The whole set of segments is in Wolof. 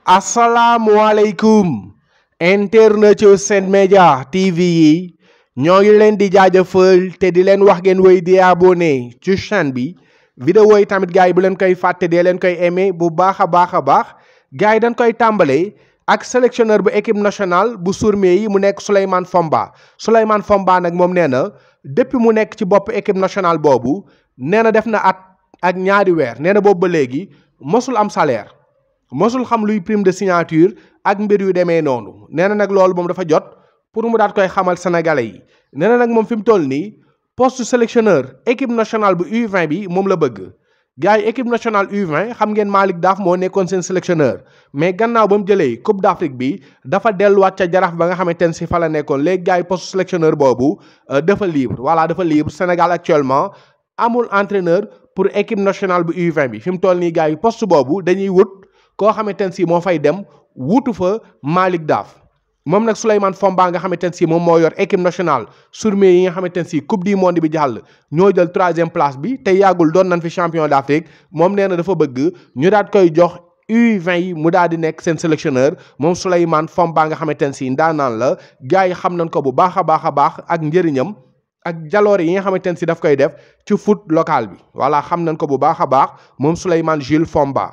asalaamualeykum internet yu Sen Média TV yi ñoo ngi leen di jaajëfal te di leen wax ngeen wéy di abonné ci chaîne bi vidéo yi tamit gars yi bu leen koy fàtte dee leen koy aimé bu baax a baax a baax gars yi dañ koy tàmbalee ak sélectionneur bu équipe nationale bu Sourmé yi mu nekk Souleymane Fomba Souleymane Fomba nag moom nee na depuis mu nekk ci bopp équipe nationale boobu nee na def na at ak ñaari weer nee na boobu ba léegi mosul am salaire mosul xam luy prime de signature ak mbir yu demee noonu nee na nag loolu moom dafa jot pour mu daat koy xamal sénégalais yi nee na nag moom fi mu toll nii poste sélectionneur équipe nationale bu U20 bi moom la bëgg gars yi équipe nationale U20 xam ngeen Malick Daaf moo nekkoon seen sélectionneur mais gannaaw ba mu jëlee coupe d'Afrique bi dafa delluwaat ca jaraaf ba nga xamante ne si fa la nekkoon léegi gars yi poste sélectionneur boobu dafa libre voilà dafa libre Sénégal actuellement amul entraîneur pour équipe nationale bu U20 bi fi mu toll nii gars yi poste boobu dañuy wut koo xamante ne si moo fay dem wutu fa Malick Daaf moom nag Souleymane Fomba nga xamante ne si moom moo yor équipe nationale Sourmé yi nga xamante ne si coupe du monde bi jàll ñoo jël troisième place bi te yàggul doon nañ fi champion d'Afrique moom nee na dafa bëgg ñu daat koy jox U20 yi mu daal di nekk seen sélectionneur moom Souleymane Fomba nga xamante ne si ndaanaan la gars yi xam nañ ko bu baax a baax a baax ak njëriñam ak jaloore yi nga xamante ne si daf koy def ci foot local bi voilà xam nañ ko bu baax a baax moom Souleymane Jules Fomba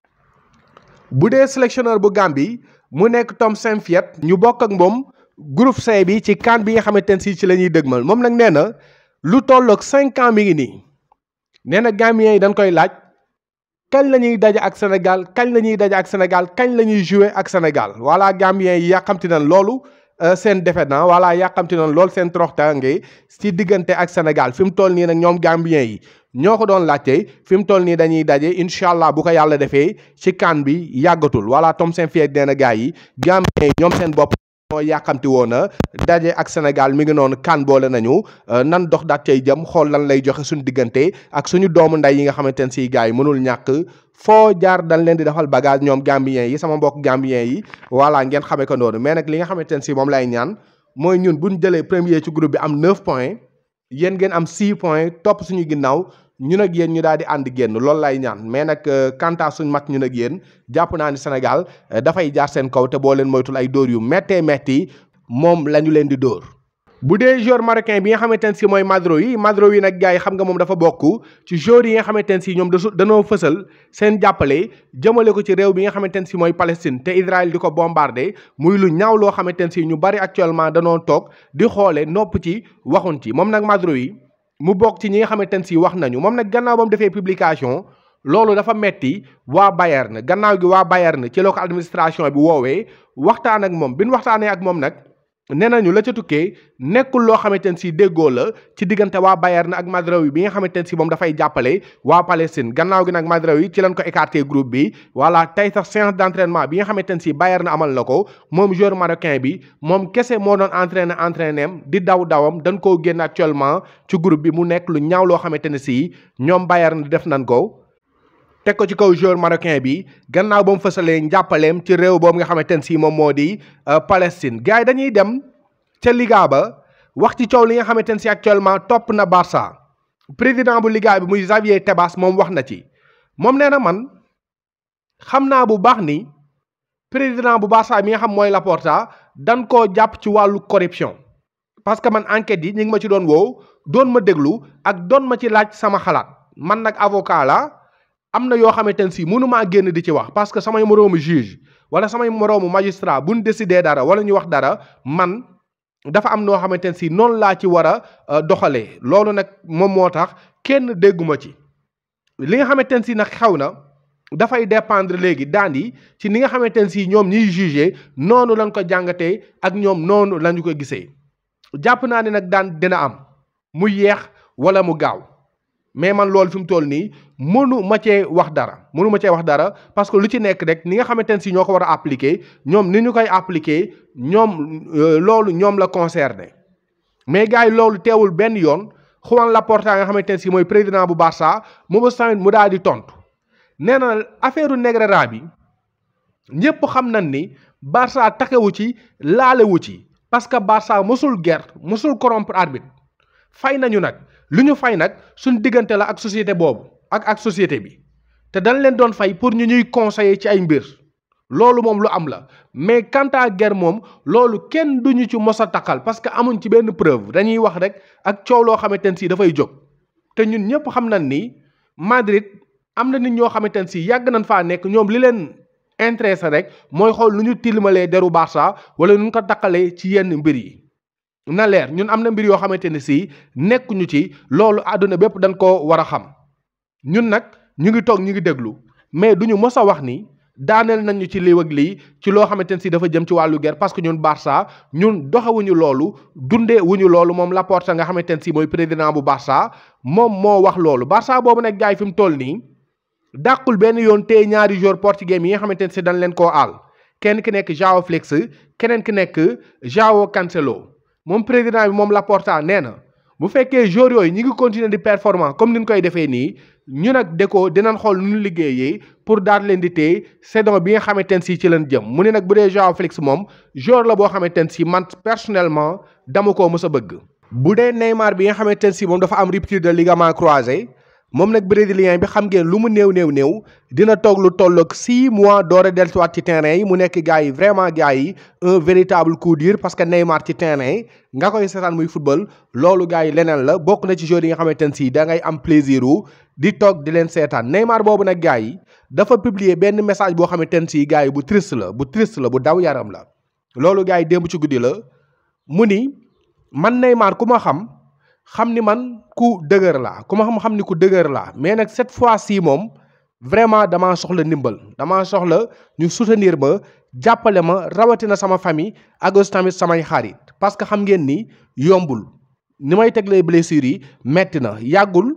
bu dee sélectionneur bu Gambie mu nekk Tom Saintfiet ñu bokk ak moom groupe C bi ci CAN bi nga xamante ne si ci la ñuy dëgmal moom nag nee na lu tolloog cinq ans mi ngi nii nee na Gambiens yi dañ koy laaj kañ la ñuy daje ak Sénégal kañ la ñuy daje ak Sénégal kañ la ñuy jouer ak Sénégal voilà Gambiens yi yàqamti nañ loolu seen defet na voilà yàqamti nañ loolu seen toroxtaange ci diggante ak Sénégal fi mu toll nii nag ñoom Gambiens yi ñoo ko doon laajte fi mu toll nii dañuy daje incha allah bu ko yàlla defee ci CAN bi yàggatul voilà Tom Saintfiet nee na gars yi Gambiens yi ñoom seen bopp ñoo yàqamti woon a daje ak Sénégal mi ngi noonu CAN boole nañu nan dox daat cay jëm xool lan lay joxe suñu diggante ak suñu doomu nday yi nga xamante ne si gars yi mënul ñàkk foo jaar dañ leen di defal bagage ñoom Gambiens yi sama mbokk Gambiens yi voilà ngeen xamee ko noonu mais nag li nga xamante ne si moom lay ñaan mooy ñun buñ jëlee premier ci groupe bi am 9 points yéen ngeen am 6 points topp suñu ginnaaw ñun ak yéen ñu daal di ànd génn loolu lay ñaan mais nag kanta suñ mat ñun ak yéen jàpp naa ni Sénégal dafay jaar seen kaw te boo leen moytul ay dóor yu méttee métti moom la ñu leen di dóor. bu dee joueur marocain bi nga xamante ne si mooy Mazraoui Mazraoui nag gars yi xam nga moom dafa bokk ci joueurs yi nga xamante ne si ñoom dañoo fësal seen jàppale jëmale ko ci réew bi nga xamante ne si mooy Palestine te Israël di ko bombardé muy lu ñaaw loo xamante ne si ñu bari actuellement danoo toog di xoole nopp ci waxuñ ci moom nag Mazraoui mu bokk ci ñi nga xamante ne si wax nañu moom nag gannaaw ba mu defee publication loolu dafa metti waa Bayern gannaaw gi waa Bayern ci la ko administration bi woowee waxtaan ak moom bi ñu waxtaanee ak moom nag nee nañu la ca tukkee nekkul loo xamante ne si déggoo la ci diggante waa Bayern ak Mazraoui bi nga xamante ne si moom dafay jàppale waa Palestine gannaaw gi nag Mazraoui ci lañ ko écarté groupe bi voilà tey sax séance d'entraînement bi nga xamante ne si Bayern amal na ko moom joueur marocain bi moom kese moo doon entraîné entraîné am di daw dawam dañ koo génn actuellement ci groupe bi mu nekk lu ñaaw loo xamante ne si ñoom Bayern def nañ ko. teg ko ci kaw joueur marocain bi gannaaw ba mu fësalee njàppaleem ci réew boobu nga xamante ne si moom moo di Palestine gars yi dañuy dem ca Liga ba wax ci coow li nga xamante ne si actuellement topp na Barça président bu Liga bi muy Xavier Tebas moom wax na ci moom nee na man xam naa bu baax ni président bu Barça mi nga xam mooy Laporta dan koo jàpp ci wàllu corruption parce que man enquête yi ñu ngi ma ci doon woow doon ma déglu ak doon ma ci laaj sama xalaat man nag avocat la am na yoo xamante ne si mënumaa génn di ci wax parce que samay moroomu juge wala samay moroomu magistrat buñ décider dara wala ñu wax dara man dafa am noo xamante ne si noonu laa ci war a doxalee loolu nag moom moo tax kenn dégguma ci li nga xamante ne si nag xew na dafay dépendre léegi daan yi ci ni nga xamante ne si ñoom ñiy juger noonu lañ ko jàngatee ak ñoom noonu lañu ko gisee jàpp naa ne nag daan dina am mu yeex wala mu gaaw mais man loolu fi mu toll nii mënu ma cee wax dara mënu ma cee wax dara parce que lu ci nekk rek ni nga xamante ne si ñoo ko war a appliquer ñoom ni ñu koy appliquer ñoom loolu ñoom la concerné mais gars yi loolu teewul benn yoon Juan Laporta nga xamante ne si mooy président bu Barça moom tamit mu daal di tontu nee na affaire Negreira bi ñëpp xam nañ ni Barça taxewu ci laalewu ci parce que Barça mosul guerre mosul corrompre arbitre fay nañu nag lu ñu fay nag suñ diggante la ak société boobu ak ak société bi te dañ leen doon fay pour ñu ñuy conseiller ci ay mbir loolu moom lu am la mais quant à guerre moom loolu kenn duñu ci mos a takkal parce que amuñ ci benn preuve dañuy wax rek ak coow loo xamante ne si dafay jóg te ñun ñëpp xam nañ ni Madrid am na nit ñoo xamante ne si yàgg nañ faa nekk ñoom li leen intéressé rek mooy xool nu ñu tilimalee deru Barça wala nu ñu ko takkalee ci yenn mbir yi. na leer ñun am na mbir yoo xamante ne si nekkuñu ci loolu àdduna bépp dañ ko war a xam ñun nag ñu ngi toog ñu ngi déglu mais duñu mos a wax ni daaneel nañu ci lii ak lii ci loo xamante ne si dafa jëm ci wàllu guerre parce que ñun Barça ñun doxewuñu loolu dundee wuñu loolu moom Laporta nga xamante ne si mooy président bu Barça moom moo wax loolu Barça boobu nag gars yi fi mu toll nii dàqul benn yoon tey ñaari joueurs portugais yi nga xamante ne si dañ leen koo aal kenn ki nekk João Félix keneen ki nekk João Cancelo. moom président bi moom Laporta nee na bu fekkee joueurs yooyu ñi ngi continuer di performant comme ni ñu koy defee nii ñu nag Deco dinañ xool nu ñu liggéeyee pour daal leen di téye saison bi nga xamante ne si ci leen jëm mu ne nag bu dee João Félix moom joueur la boo xamante ne si man personnellement dama koo mës a bëgg. bu dee Neymar bi nga xamante ne si moom dafa am rupture de ligament croisé moom nag brésilien bi xam ngeen lu mu néew néew néew dina toog lu tolloog six mois door a dellusiwaat ci terrain yi mu nekk gars yi vraiment gars yi un véritable coup dur parce que Neymar ci terrain nga koy seetaan muy football loolu gars yi leneen la bokk na ci joueurs yi nga xamante ne si da ngay am plaisir wu di toog di leen seetaan Neymar boobu nag gars yi dafa publier benn message boo xamante ne si gars yi bu triste la bu triste la bu daw yaram la loolu gars yi démb ci guddi la mu ni man Neymar ku ma xam. xam ni man ku dëgër laa ku ma xam xam ni ku dëgër laa mais nag cette fois-ci moom vraiment damaa soxla ndimbal damaa soxla ñu soutenir ma jàppale ma rawatina sama famille ak aussi tamit samay xarit parce que xam ngeen ni yombul ni may teglee blessures yi metti na yàggul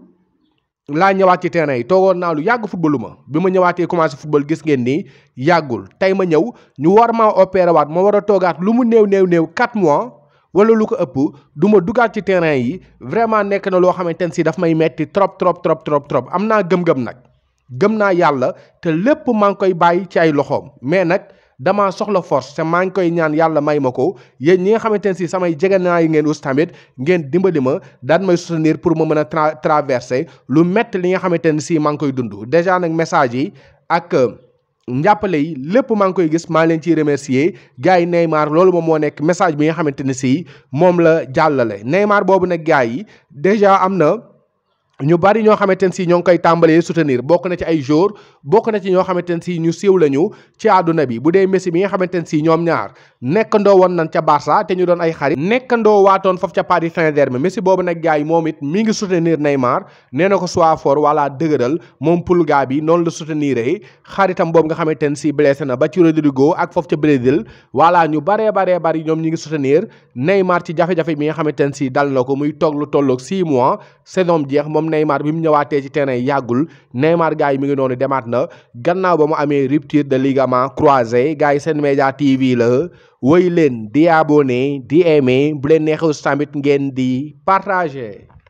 laa ñëwaat ci terrain yi toogoon naa lu yàgg footballu ma bi ma ñëwaatee commencé football gis ngeen ni yàggul tey ma ñëw ñu war maa opéré waat ma war a toogaat lu mu néew néew néew 4 mois. wala lu ko ëpp du ma dugaat ci terrain yi vraiment nekk na loo xamante ne si daf may metti trop trop trop trop trop am naa gëm-gëm nag gëm naa yàlla te lépp maa ngi koy bàyyi ci ay loxoom mais nag damaa soxla force te maa ngi koy ñaan yàlla may ma ko yéen ñi nga xamante ne si samay jegenaa yi ngeen us tamit ngeen dimbali ma daan may soutenir pour ma mën a tra traverser lu métti li nga xamante ne si maa ngi koy dund déjà nag message yi ak. njàppale yi lépp maa ngi koy gis maa leen ciy remercier gars yi Neymar loolu moom moo nekk message bi nga xamante ne si moom la jàllale Neymar boobu nag gars yi déjà am na ñu bari ñoo xamante ne si ñoo ngi koy tàmbalee soutenir bokk na ci ay joueurs bokk na ci ñoo xamante ne si ñu siiw lañu ci àdduna bi bu dee Messi bi nga xamante ne si ñoom ñaar nekkandoo woon nañ ca Barça te ñu doon ay xarit nekkandoo waatoon foofu ca Paris Saint-Germain Messi boobu nag gars yi moom it mi ngi soutenir Neymar nee na ko soit fort wala dëgëral moom Pulga bi noonu la soutenir xaritam boobu nga xamante ne si blessé na ba ci Rodrigo ak foofu ca Brésil voilà ñu baree baree bari ñoom ñi ngi soutenir Neymar ci jafe-jafe bi nga xamante ne si dal na ko muy toog lu tolloog 6 mois saison jeex moom Neymar bi mu ñëwaatee ci terrain yàggul Neymar gars yi mi ngi noonu demaat na gannaaw ba mu amee rupture de ligament croisé gars yi seen média TV la woy leen di abonné di aimé bu leen neexee tamit ngeen di partagé.